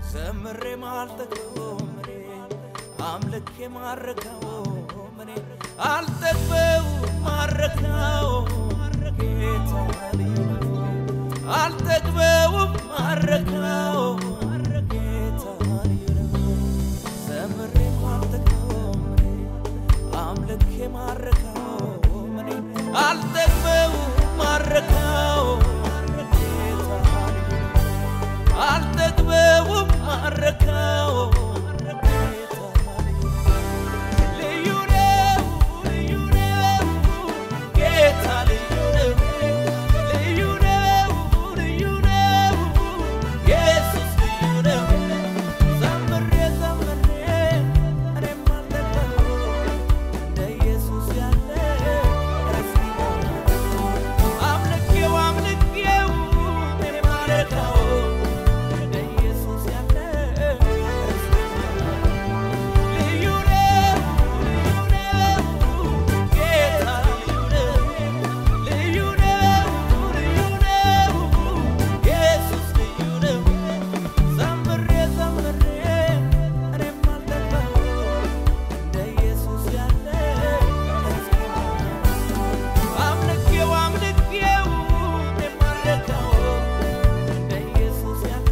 ዘምሬ ማልጠግበውም እኔ አምልኬ ማረካውም እኔ አልጠግበውም ማረካውም ጌታ ልዩ ነው። አልጠግበውም ማረካውም ጌታ ልዩ ነው። ዘምሬ ማልጠግበውም እኔ አምልኬ ማረካውም እኔ አልጠግበውም ማረካውም ጌታ ልዩ ነው። አልጠግበውም ማረካውም ጌታ ልዩ ነው። ልዩ ነው፣ ጌታ ልዩ ነው። ልዩ ነው፣ ልዩ ነው፣ ኢየሱስ ልዩ ነው። ዘምሬ ዘምሬ እኔም አልጠግበውም እንደ ኢየሱስ ያለ አምልኬው አምልኬው እኔም አልረካውም እንደ ኢየሱስ ያለ ልዩ ነው፣ ልዩ ነው፣ ጌታ ልዩ ነው። ልዩ ነው፣ ልዩ ነው፣ ኢየሱስ ልዩ ነው። ዘምሬ ዘምሬ እኔም አልጠግበውም እንደ ኢየሱስ ያለ አምልኬው አምልኬው እኔም አልረካውም እንደ ኢየሱስ ያለ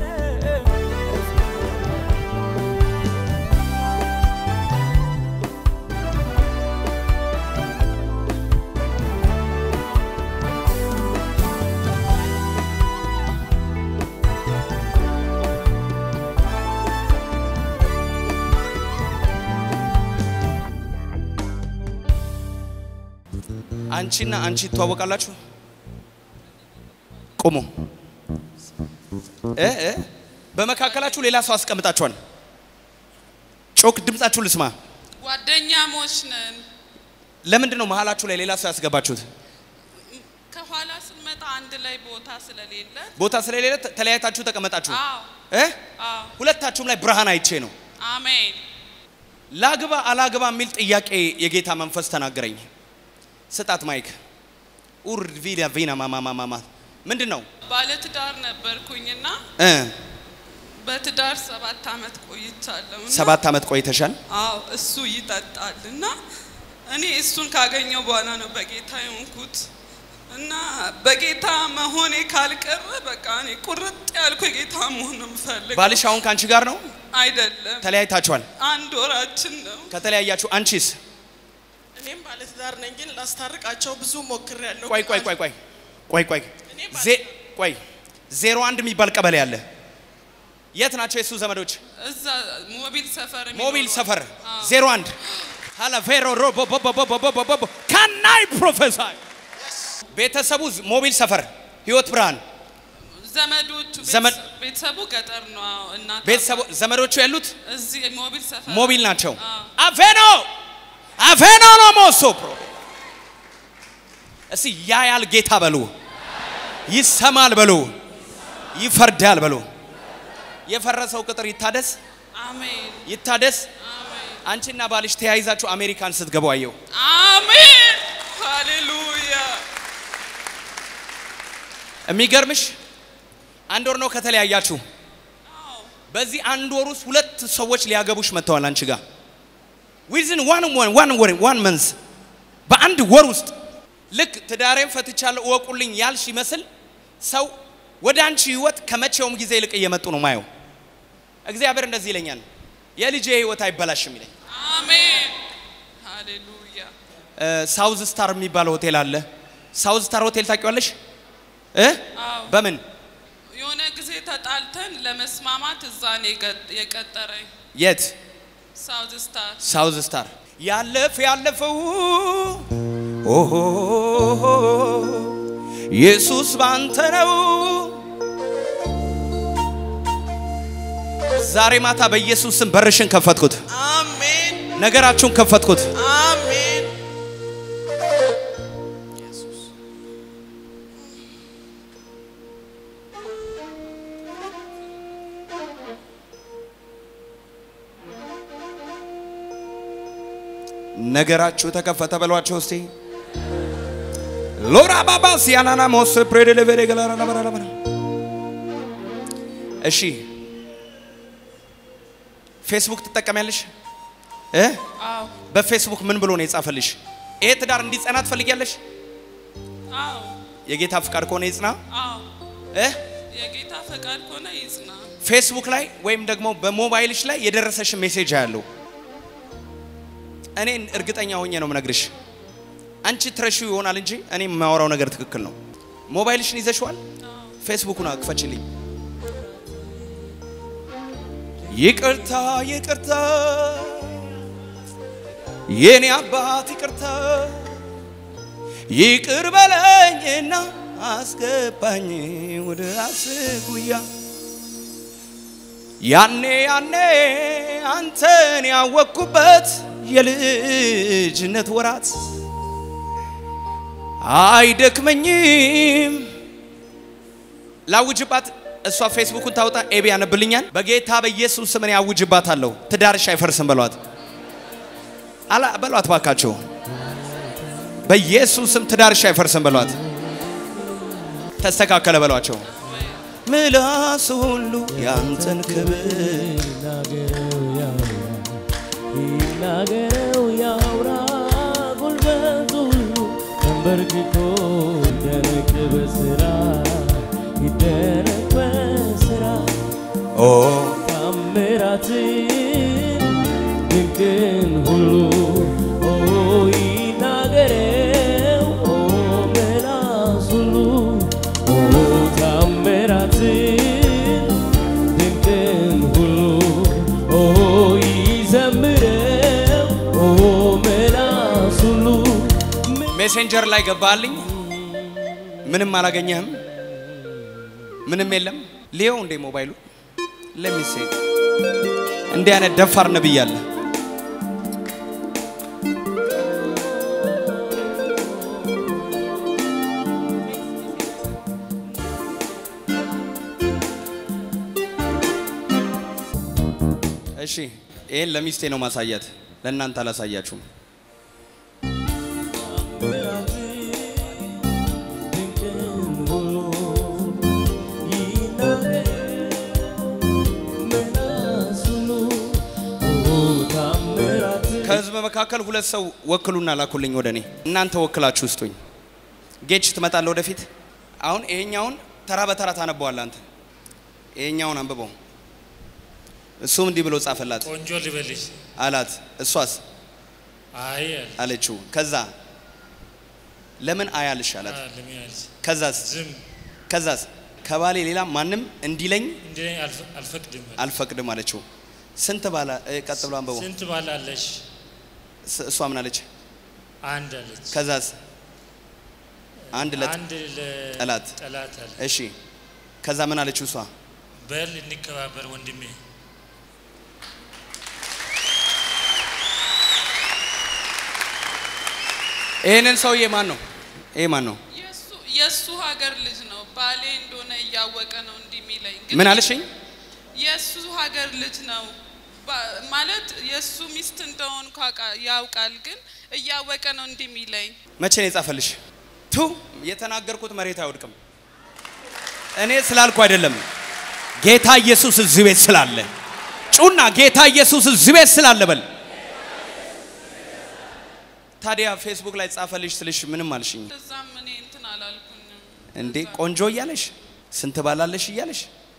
አንቺና አንቺ ትተዋወቃላችሁ? ቁሙ። እ እ በመካከላችሁ ሌላ ሰው አስቀምጣችኋል። ጮክ ድምጻችሁ ልስማ። ጓደኛሞች ነን። ለምንድን ነው መሀላችሁ ላይ ሌላ ሰው ያስገባችሁት? ከኋላ ስንመጣ አንድ ላይ ቦታ ስለሌለ ቦታ ስለሌለ ተ- ተለያይታችሁ ተቀመጣችሁ። አዎ እ አዎ ሁለታችሁም ላይ ብርሃን አይቼ ነው። አሜን ላግባ አላግባ የሚል ጥያቄ የጌታ መንፈስ ተናገረኝ። ስጣት ማይክ ኡር ቪና ቪና ማማማማማ ምንድን ነው ባለትዳር ነበርኩኝና እ በትዳር ሰባት አመት ቆይቻለሁ። እና- ሰባት ዓመት ቆይተሻል። አዎ እሱ ይጠጣል እና እኔ እሱን ካገኘው በኋላ ነው በጌታ የሆንኩት እና በጌታ መሆኔ ካልቀረ በቃ እኔ ቁርጥ ያልኩ የጌታ መሆን ነው የምፈልገው። ባልሽ አሁን ከአንቺ ጋር ነው? አይደለም ተለያይታችኋል። አንድ ወራችን ነው። ከተለያያችሁ አንቺስ? እኔም ባለትዳር ነኝ፣ ግን ላስታርቃቸው ብዙ ሞክሬያለሁ። ቆይ ቆይ ቆይ ቆይ ቆይ ቆይ ዜ ቆይ ዜሮ አንድ የሚባል ቀበሌ አለ። የት ናቸው የሱ ዘመዶች? እዛ ሞቢል ሰፈር ሞቢል የሚኖረው። ሰፈር አዎ። ዜሮ አንድ ሀላፌሮ ሮቦቦቦቦቦቦቦቦ ካናይ ፕሮፌሳይ ቤተሰቡ ዝ- ሞቢል ሰፈር ህይወት ብርሃን ዘመዶቹ ዘመድ- ቤተሰ- ቤተሰቡ ገጠር ነው። አዎ፣ እናት ቤተሰቡ ዘመዶቹ ያሉት እዚህ ሞቢል ሰፈር ሞቢል ናቸው። አዎ። አፌኖ አፌኖ ነው ሞሶ ፕሮ እስቲ ያያል ጌታ በሉ፣ ይሰማል በሉ፣ ይፈርዳል በሉ። የፈረሰው ቅጥር ይታደስ አሜን ይታደስ። አሜን አንቺና ባልሽ ተያይዛችሁ አሜሪካን ስትገቡ አየው። አሜን ሃሌሉያ የሚገርምሽ አንድ ወር ነው ከተለያያችሁ። አዎ በዚህ አንድ ወር ውስጥ ሁለት ሰዎች ሊያገቡሽ መጥተዋል አንቺ ጋር ዊዝን ዋን ዋን ወር ዋን መንዝ በአንድ ወር ውስጥ ልክ ትዳሬን ፈትቻለሁ እወቁልኝ ያልሽ ይመስል ሰው ወደ አንቺ ህይወት ከመቼውም ጊዜ ይልቅ እየመጡ ነው ማየው። እግዚአብሔር እንደዚህ ይለኛል፣ የልጄ ህይወት አይበላሽም ይለኝ። አሜን ሃሌሉያ ሳውዝ ስታር የሚባል ሆቴል አለ። ሳውዝ ስታር ሆቴል ታውቂዋለሽ? እ አዎ በምን የሆነ ጊዜ ተጣልተን ለመስማማት እዛ ነው የገ- የቀጠረኝ የት? ሳውዝ ስታር ሳውዝ ስታር ያለፈ ያለፈው ኦሆ ኢየሱስ ባንተ ነው። ዛሬ ማታ በኢየሱስ ስም በርሽን ከፈትኩት፣ አሜን ነገራችሁን ከፈትኩት። አሜን። ነገራችሁ ተከፈተ በሏቸው እስቲ ሎራ ባባ ሲያናና ሞስ ፕሬደለቬሬ ገላራ ለበራ ለበራ እሺ ፌስቡክ ትጠቀሚያለሽ እ አዎ በፌስቡክ ምን ብሎ ነው የጻፈልሽ? ይሄ ትዳር እንዲጸና ትፈልጊያለሽ? አዎ የጌታ ፍቃድ ከሆነ ይጽና አዎ እ የጌታ ፈቃድ ከሆነ ይጽና። ፌስቡክ ላይ ወይም ደግሞ በሞባይልሽ ላይ የደረሰሽ ሜሴጅ ያለው እኔ እርግጠኛ ሆኜ ነው የምነግርሽ። አንቺ ትረሺው ይሆናል እንጂ እኔ የማወራው ነገር ትክክል ነው። ሞባይልሽን ይዘሽዋል? ፌስቡኩን አክፈችልኝ። ይቅርታ ይቅርታ፣ የኔ አባት ይቅርታ፣ ይቅር በለኝና አስገባኝ ወደ ራስህ ጉያ ያኔ ያኔ አንተን ያወቅኩበት የልጅነት ወራት አይደክመኝም። ላውጅባት እሷ ፌስቡኩን ታውጣ፣ ኤቢ ያነብልኛል። በጌታ በኢየሱስ ስም እኔ አውጅባታለሁ። ትዳርሽ አይፈርስም በሏት፣ አላ በሏት ባካቸው። በኢየሱስ ስም ትዳርሽ አይፈርስም በሏት። ተስተካከለ በሏቸው። ምላስ ሁሉ ያንተን ክብር ይናገረው ያውራ ጉልበቱ ሁሉ ተንበርክኮ ይደነቅ በስራ ይደነቅ በስራ ኦ ታምራትን ድንቅን ሁሉ ኦ ይናገረው ኦ ምላስ ሁሉ ኦ ታምራትን ድንቅን ሁሉ ኦ ይዘምረው ኦ ምላስ ሁሉ ሜሴንጀር ላይ ገባልኝ። ምንም አላገኘህም? ምንም የለም። ሊየው እንዴ ሞባይሉ ለሚሴ እንዲህ አይነት ደፋር ነብይ አለ። እሺ ይሄን ለሚስቴ ነው ማሳያት፣ ለእናንተ አላሳያችሁም። ከህዝብ መካከል ሁለት ሰው ወክሉና ላኩልኝ ወደ እኔ። እናንተ ወክላችሁ ውስጡኝ። ጌች ትመጣለህ ወደፊት። አሁን ይሄኛውን ተራ በተራ ታነበዋለህ አንተ። ይሄኛውን አንብበው። እሱም እንዲህ ብሎ ጻፈላት ቆንጆ ልበልሽ? አላት። እሷስ አይ አለ። አለችው። ከዛ ለምን አያልሽ አላት። አ፣ ለምን ያልሽ? ከዛስ ዝም ከዛስ ከባሌ ሌላ ማንም እንዲለኝ እንዲለኝ አልፈ- አልፈቅድም አለ። አልፈቅድም አለችው። ስንት ባላ እ፣ ቀጥ ብሎ አንብበው። ስንት ባል አለሽ? ስ- እሷ ምን አለች? አንድ አለች። ከዛስ አንድ ለት አንድ ለ- ጠላት። ጠላት አለ። እሺ ከዛ ምን አለችው እሷ? በል እንከባበር ወንድሜ። ይህንን ሰውዬ ማን ነው? ይሄ ማን ነው? የእሱ የእሱ ሀገር ልጅ ነው። ባሌ እንደሆነ እያወቀ ነው እንዲህ የሚለኝ። ግን ምን አለሽኝ? የእሱ ሀገር ልጅ ነው ባ- ማለት የእሱ ሚስት እንደሆን ያውቃል፣ ግን እያወቀ ነው እንዲህ የሚለኝ። መቼ ነው የጻፈልሽ? ቱ የተናገርኩት መሬት አይወድቅም። እኔ ስላልኩ አይደለም፣ ጌታ ኢየሱስ እዚህ ቤት ስላለ ጩና ጌታ ኢየሱስ እዚህ ቤት ስላለ በል። ታዲያ ፌስቡክ ላይ ጻፈልሽ ስልሽ ምንም አልሽኝ እንደዛም እኔ እንትን አላልኩኝም። እንዴ? ቆንጆ እያለሽ ስንት ባላለሽ እያለሽ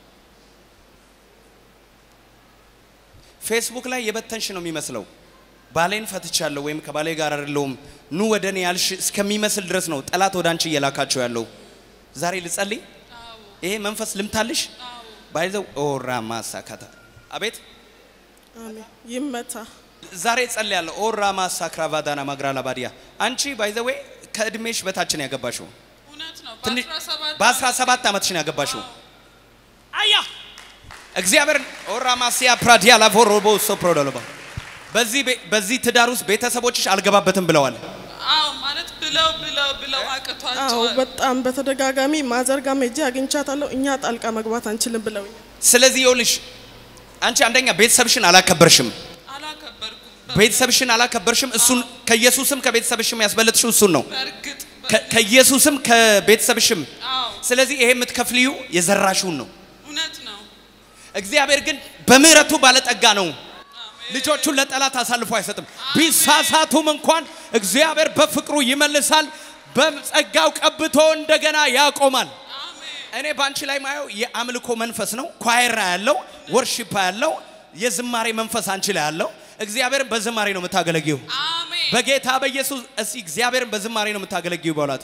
ፌስቡክ ላይ የበተንሽ ነው የሚመስለው። ባሌን ፈትቻለሁ ወይም ከባሌ ጋር አይደለሁም ኑ ወደ እኔ ያልሽ እስከሚመስል ድረስ ነው ጠላት ወደ አንቺ እየላካቸው ያለው። ዛሬ ልጸልይ፣ አዎ ይሄ መንፈስ ልምታልሽ አዎ ባይዘው ኦራ ማሳካታ አቤት አሜን ይመታ ዛሬ ጸልያለሁ። ኦራ ማሳክራቫዳና ማግራላ ባዲያ አንቺ ባይዘዌ ከእድሜሽ በታች ነው ያገባሽው። እውነት ነው። ትንሽ በ17 በ17 ዓመትሽ ነው ያገባሽው። አያ እግዚአብሔር ኦራ ማሲያ ፕራዲያ ላቮሮቦ ሶፕሮዶሎባ በዚህ ቤ- በዚህ ትዳር ውስጥ ቤተሰቦችሽ አልገባበትም ብለዋል። አዎ ማለት ብለው ብለው ብለው አዎ አቅቷቸዋል። በጣም በተደጋጋሚ ማዘርጋ ሄጄ አግኝቻታለሁ እኛ ጣልቃ መግባት አንችልም ብለውኛል ስለዚህ ይኸውልሽ አንቺ አንደኛ ቤተሰብሽን አላከበርሽም። አላከበርኩም። ቤተሰብሽን አላከበርሽም። እሱን ከኢየሱስም ከቤተሰብሽም ያስበለጥሽው እሱን ነው። በእርግጥ ከ- ከኢየሱስም ከቤተሰብሽም። አዎ ስለዚህ ይሄ የምትከፍልዩ የዘራሽውን ነው። እውነት ነው። እግዚአብሔር ግን በምህረቱ ባለጠጋ ነው። ልጆቹን ለጠላት አሳልፎ አይሰጥም። ቢሳሳቱም እንኳን እግዚአብሔር በፍቅሩ ይመልሳል። በጸጋው ቀብቶ እንደገና ያቆማል። እኔ በአንቺ ላይ ማየው የአምልኮ መንፈስ ነው። ኳይራ ያለው ወርሺፕ ያለው የዝማሬ መንፈስ አንቺ ላይ ያለው እግዚአብሔርን በዝማሬ ነው የምታገለጊው። አሜን በጌታ በኢየሱስ እስቲ እግዚአብሔርን በዝማሬ ነው የምታገለጊው በሏት።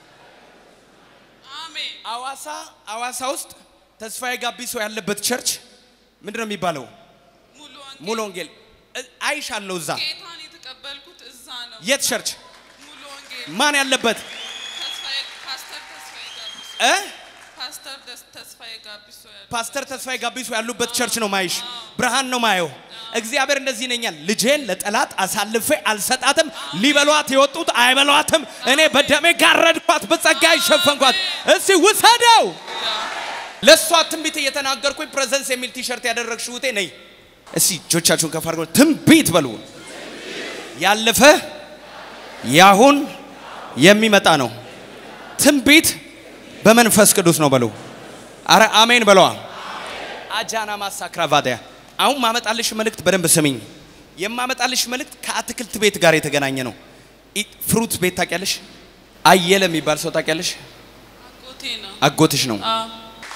አሜን አዋሳ አዋሳ ውስጥ ተስፋዬ ጋቢሶ ያለበት ቸርች ምንድን ነው የሚባለው? ሙሉ ወንጌል ሙሉ ወንጌል እ- አይሻለሁ እዛ። ጌታን የተቀበልኩት እዛ ነው። የት ቸርች? ሙሉ ወንጌል ማን ያለበት ተስፋዬ ፓስተር ተስፋዬ ጋቢሶ እ? ፓስተር ደስ- ተስፋዬ ጋቢሶ ያለ ፓስተር ተስፋዬ ጋቢሶ ያሉበት ቸርች ነው ማይሽ። ብርሃን ነው ማየው። እግዚአብሔር እንደዚህ ይነኛል፣ ልጄን ለጠላት አሳልፌ አልሰጣትም። ሊበሏት የወጡት አይበሏትም። እኔ በደሜ ጋረድኳት፣ በጸጋ ይሸፈንኳት። እስቲ ውሰደው። ለእሷ ትንቢት እየተናገርኩኝ ፕሬዘንስ የሚል ቲሸርት ያደረግሽ ውቴ ነይ እስቲ እጆቻችሁን ከፍ አድርገው ትንቢት በሉ። ያለፈ ያሁን የሚመጣ ነው። ትንቢት በመንፈስ ቅዱስ ነው በሉ። አረ አሜን በለዋ። አጃና ማሳክራቫዲያ አሁን ማመጣልሽ መልእክት በደንብ ስሚኝ። የማመጣልሽ መልእክት ከአትክልት ቤት ጋር የተገናኘ ነው። ኢ- ፍሩት ቤት ታውቂያለሽ? አየለ የሚባል ሰው ታውቂያለሽ? አጎቴ ነው። አጎትሽ ነው። አዎ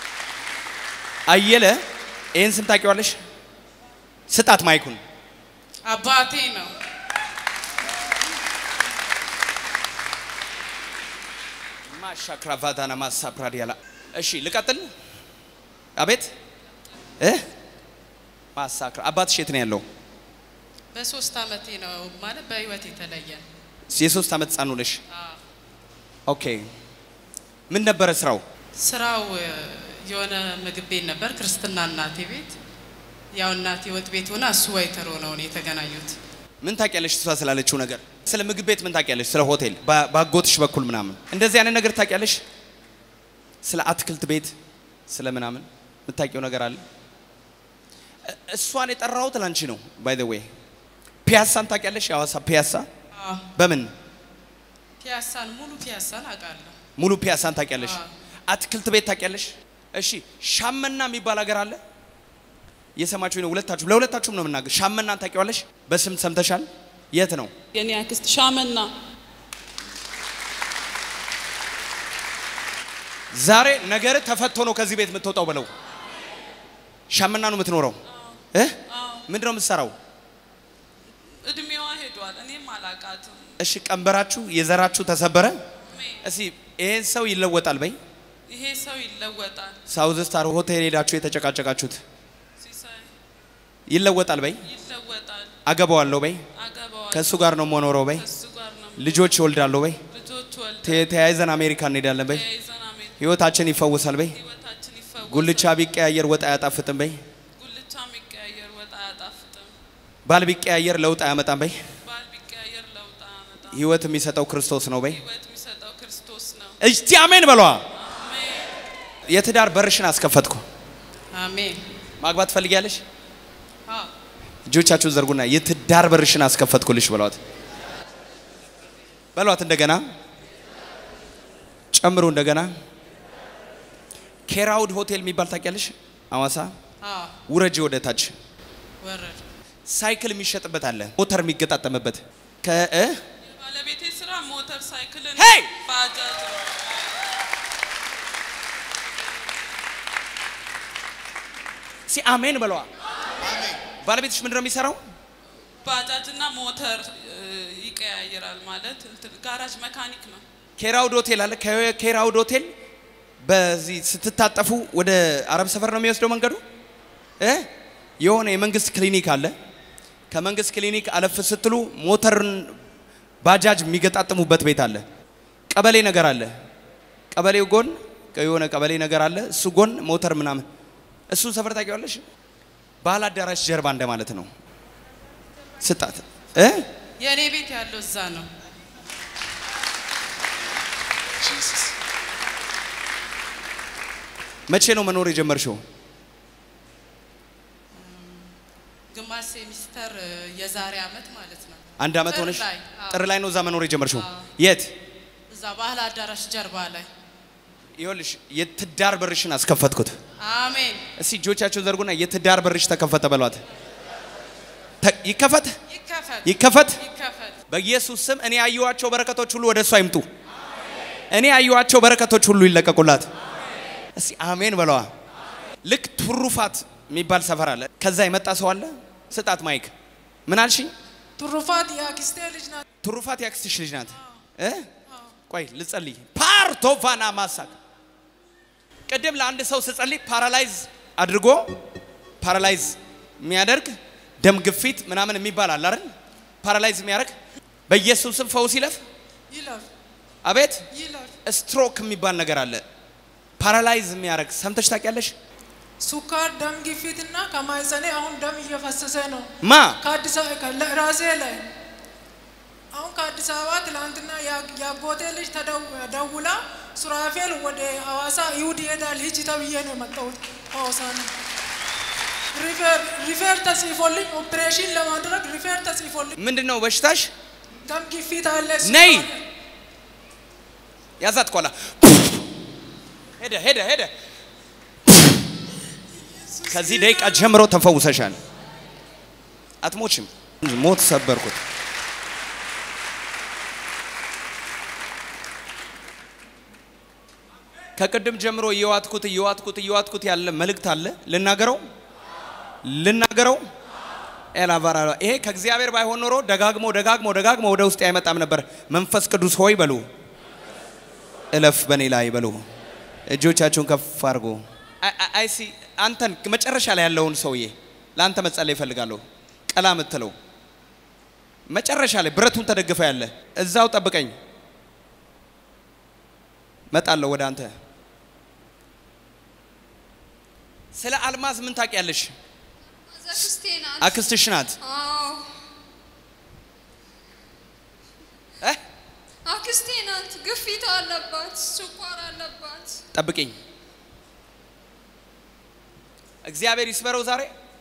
አየለ ይህን ስም ታውቂዋለሽ? ስጣት ማይኩን። አባቴ ነው። ማሻክራቫዳና ማሳፕራዲያላ እሺ ልቀጥል። አቤት እ ማሳክራ አባትሽ የት ነው ያለው? በሶስት አመቴ ነው ማለት በህይወት የተለየ የሶስት ዓመት ህፃን ነሽ። አዎ። ኦኬ ምን ነበረ ስራው? ስራው እ፣ የሆነ ምግብ ቤት ነበር ክርስትና እናቴ ቤት ያው እናቴ ወጥ ቤት ሆና እሱ ወይተር ሆነው ነው የተገናኙት ምን ታውቂያለሽ? እሷ ስላለችው ነገር ስለ ምግብ ቤት ምን ታውቂያለሽ? ስለ ሆቴል በ- ባጎትሽ በኩል ምናምን እንደዚህ አይነት ነገር ታውቂያለሽ? ስለ አትክልት ቤት ስለ ምናምን የምታውቂው ነገር አለ? እ- እሷን የጠራሁት ላንቺ ነው። ባይ ዘ ዌይ ፒያሳን ታውቂያለሽ? የሐዋሳ ፒያሳ አዎ። በምን ፒያሳን ሙሉ ፒያሳን አውቃለሁ ሙሉ ፒያሳን ታውቂያለሽ? አዎ። አትክልት ቤት ታውቂያለሽ? እሺ ሻመና የሚባል ሀገር አለ። የሰማችሁ ነው። ሁለታችሁም ለሁለታችሁም ነው የምናገር። ሻመናን ታውቂዋለሽ? በስም ሰምተሻል? የት ነው? የኔ አክስት ሻመና ዛሬ ነገር ተፈቶ ነው ከዚህ ቤት የምትወጣው ብለው ሻመና ነው የምትኖረው እ ምንድን ነው የምትሰራው? እድሜዋ ሄዷል። እኔም አላቃትም። እሺ ቀንበራችሁ የዘራችሁ ተሰበረ። አሜን። እስቲ ይሄን ሰው ይለወጣል በይ። ይሄ ሰው ይለወጣል። ሳውዝ ስታር ሆቴል ሄዳችሁ የተጨቃጨቃችሁት ሲሳይ ይለወጣል በይ። ይለወጣል። አገባዋለሁ በይ። አገባዋል። ከእሱ ጋር ነው የምኖረው በይ። ከሱ ጋር ነው ልጆች ይወልዳለሁ በይ። ልጆች ወልደ ተ- ተያይዘን አሜሪካ እንሄዳለን በይ። ተያይዘን አሜን። ህይወታችን ይፈወሳል በይ። ህይወታችን ይፈወሳል። ጉልቻ ቢቀያየር ወጥ አያጣፍጥም በይ። ጉልቻ የሚቀያየር ወጥ አያጣፍጥም። ባል ቢቀያየር ለውጥ አያመጣም በይ። ባል ቢቀያየር ለውጥ አያመጣም። ህይወት የሚሰጠው ክርስቶስ ነው በይ። ህይወት የሚሰጠው ክርስቶስ ነው። እስቲ አሜን በሏ። አሜን። የትዳር በርሽን አስከፈትኩ። አሜን ማግባት ትፈልጊያለሽ? አዎ። እጆቻችሁን ዘርጉና የትዳር በርሽን አስከፈትኩልሽ በሏት። በሏት እንደገና ጨምሩ እንደገና። ኬራውድ ሆቴል የሚባል ታውቂያለሽ? አዋሳ አዎ። ውረጅ ወደ ታች ወረድ ሳይክል የሚሸጥበት አለ፣ ሞተር የሚገጣጠምበት ከእ የባለቤቴ ስራ ሞተር ሳይክልን ሄይ! ባጃጅ ነው። ሲ አሜን በለዋ። ባለቤትሽ ምንድን ነው የሚሰራው? ባጃጅና ሞተር እ, ይቀያየራል ማለት እንትን ጋራጅ መካኒክ ነው። ኬራውድ ሆቴል አለ። ከኬራውድ ሆቴል በዚህ ስትታጠፉ ወደ አረብ ሰፈር ነው የሚወስደው መንገዱ እ የሆነ የመንግስት ክሊኒክ አለ። ከመንግስት ክሊኒክ አለፍ ስትሉ ሞተርን ባጃጅ የሚገጣጥሙበት ቤት አለ። ቀበሌ ነገር አለ። ቀበሌው ጎን የሆነ ቀበሌ ነገር አለ። እሱ ጎን ሞተር ምናምን እሱን ሰፈር ታውቂዋለሽ? ባህል አዳራሽ ጀርባ እንደማለት ነው። ስጣት እ የእኔ ቤት ያለው እዛ ነው መቼ ነው መኖር የጀመርሽው? ግማሽ ሴሚስተር እ፣ የዛሬ አመት ማለት ነው አንድ አመት ጥር ሆነሽ? ላይ፣ አዎ። ጥር ላይ ነው እዛ መኖር የጀመርሽው? አዎ። የት? እዛ ባህል አዳራሽ ጀርባ ላይ ይኸውልሽ የትዳር በርሽን አስከፈትኩት። አሜን እስቲ እጆቻችሁን ዘርጉና የትዳር በርሽ ተከፈተ በሏት። ተ- ይከፈት ይከፈት ይከፈት ይከፈት በኢየሱስ ስም እኔ ያየኋቸው በረከቶች ሁሉ ወደ እሷ ይምጡ። እኔ ያየኋቸው በረከቶች ሁሉ ይለቀቁላት። እስቲ አሜን በለዋ። ልክ ትሩፋት የሚባል ሰፈር አለ። ከዛ የመጣ ሰው አለ። ስጣት ማይክ። ምን አልሽኝ? ትሩፋት የአክስቴ ልጅ ናት። ትሩፋት ያክስትሽ ልጅ ናት እ ቆይ ልጸልይ። ፓርቶቫና ማሳክ ቅድም ለአንድ ሰው ስጸልይ ፓራላይዝ አድርጎ ፓራላይዝ የሚያደርግ ደም ግፊት ምናምን የሚባል አለ አይደል? ፓራላይዝ የሚያደርግ በኢየሱስ ስም ፈውስ ይለፍ። ይለፍ አቤት ይለፍ። ስትሮክ የሚባል ነገር አለ። ፓራላይዝ የሚያደርግ ሰምተሽ ታውቂያለሽ? ሱካር፣ ደም ግፊት እና ከማህፀኔ አሁን ደም እየፈሰሰ ነው። ማ ከአዲስ አበባ ራሴ ላይ አሁን ከአዲስ አበባ ትላንትና ያ- ያጎቴ ልጅ ተደው- ደውላ ሱራፌል ወደ ሐዋሳ ይሁድ ይሄዳል ሂጂ ተብዬ ነው የመጣሁት። ሐዋሳ ነው ሪፌር ሪፌር ተጽፎልኝ ኦፕሬሽን ለማድረግ ሪፌር ተጽፎልኝ ምንድን ነው በሽታሽ? ደም ግፊት አለ። ነይ። ሱካር አለ። ያዛት ኋላ ሄደ ሄደ ሄደ። ከዚህ ደቂቃ ጀምሮ ተፈውሰሻል። አትሞችም። ሞት ሰበርኩት። ከቅድም ጀምሮ እየዋትኩት እየዋትኩት እየዋትኩት ያለ መልእክት አለ። ልናገረው ልናገረው ኤላቫራ ይሄ ከእግዚአብሔር ባይሆን ኖሮ ደጋግሞ ደጋግሞ ደጋግሞ ወደ ውስጥ አይመጣም ነበር። መንፈስ ቅዱስ ሆይ በሉ እለፍ በኔ ላይ በሉ። እጆቻችሁን ከፍ አድርጎ አይሲ አንተን መጨረሻ ላይ ያለውን ሰውዬ ለአንተ መጸለይ እፈልጋለሁ። ቀላ የምትለው መጨረሻ ላይ ብረቱን ተደግፈ ያለ እዛው ጠብቀኝ፣ መጣለሁ ወደ አንተ። ስለ አልማዝ ምን ታውቂያለሽ? አክስቴ ናት። አክስትሽ ናት። አዎ እ? አክስቴ ናት። ግፊት አለባት፣ ስኳር አለባት። ጠብቅኝ። እግዚአብሔር ይስበረው ዛሬ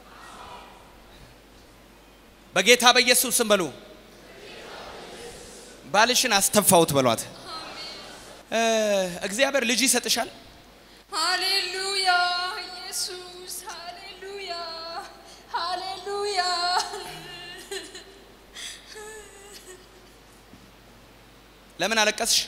በጌታ በኢየሱስ ስም በሉ። ባልሽን አስተፋውት በሏት። እ፣ እግዚአብሔር ልጅ ይሰጥሻል። ሃሌሉያ ኢየሱስ፣ ሃሌሉያ ሃሌሉያ። ለምን አለቀስሽ?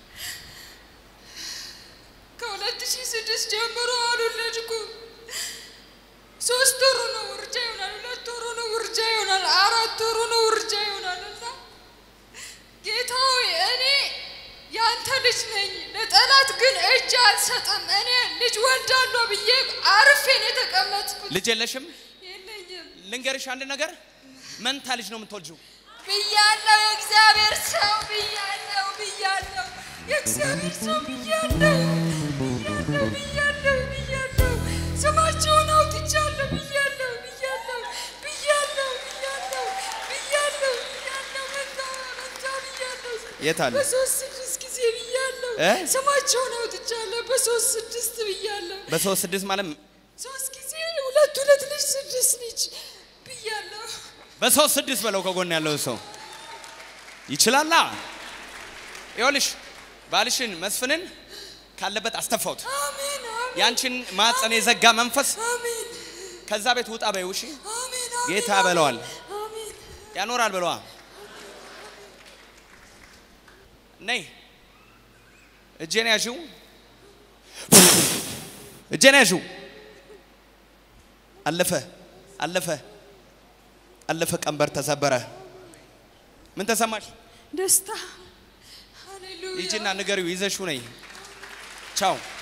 ከሁለት ሺህ ስድስት ጀምሮ አልወለድኩም። ሶስት ወሩ ነው ውርጃ ይሆናል፣ ሁለት ወሩ ነው ውርጃ ይሆናል፣ አራት ወሩ ነው ውርጃ ይሆናል። እና ጌታ ሆይ እኔ ያንተ ልጅ ነኝ፣ ለጠላት ግን እጅ አልሰጥም። እኔ ልጅ ወልዳለሁ ብዬ አርፌ ነው የተቀመጥኩት። ልጅ የለሽም? የለኝም ልንገርሽ አንድ ነገር፣ መንታ ልጅ ነው የምትወልጂው። ብያለሁ። የእግዚአብሔር ሰው ብያለሁ፣ ብያለሁ። የእግዚአብሔር ሰው ብያለሁ፣ ብያለሁ፣ ብያለሁ፣ ብያለሁ። ስማቸውን አውጥቻለሁ ብያለሁ፣ ብያለሁ፣ ብያለሁ፣ ብያለሁ፣ ብያለሁ፣ ብያለሁ። መንታ መንታ ብያለሁ። የት አለ? በሶስት ስድስት ጊዜ ብያለሁ። እ? ስማቸውን አውጥቻለሁ። በሶስት ስድስት ብያለሁ። በሶስት ስድስት ማለት ሶስት ጊዜ ሁለት ሁለት ልጅ ስድስት ልጅ ብያለሁ። በሶስት ስድስት በለው ከጎን ያለው ሰው ይችላላ። ይኸውልሽ ባልሽን መስፍንን ካለበት አስተፋውት። አሜን አሜን ያንቺን ማፀን የዘጋ መንፈስ አሜን ከዛ ቤት ውጣ በይው። እሺ አሜን ጌታ በለዋል አሜን ያኖራል በለዋ። ነይ እጄን ያዥው፣ እጄን ያዥው። አለፈ አለፈ አለፈ። ቀንበር ተሰበረ። ምን ተሰማሽ? ደስታ ሃሌሉያ ሂጂና ንገሪው፣ ይዘሽው ነይ። ቻው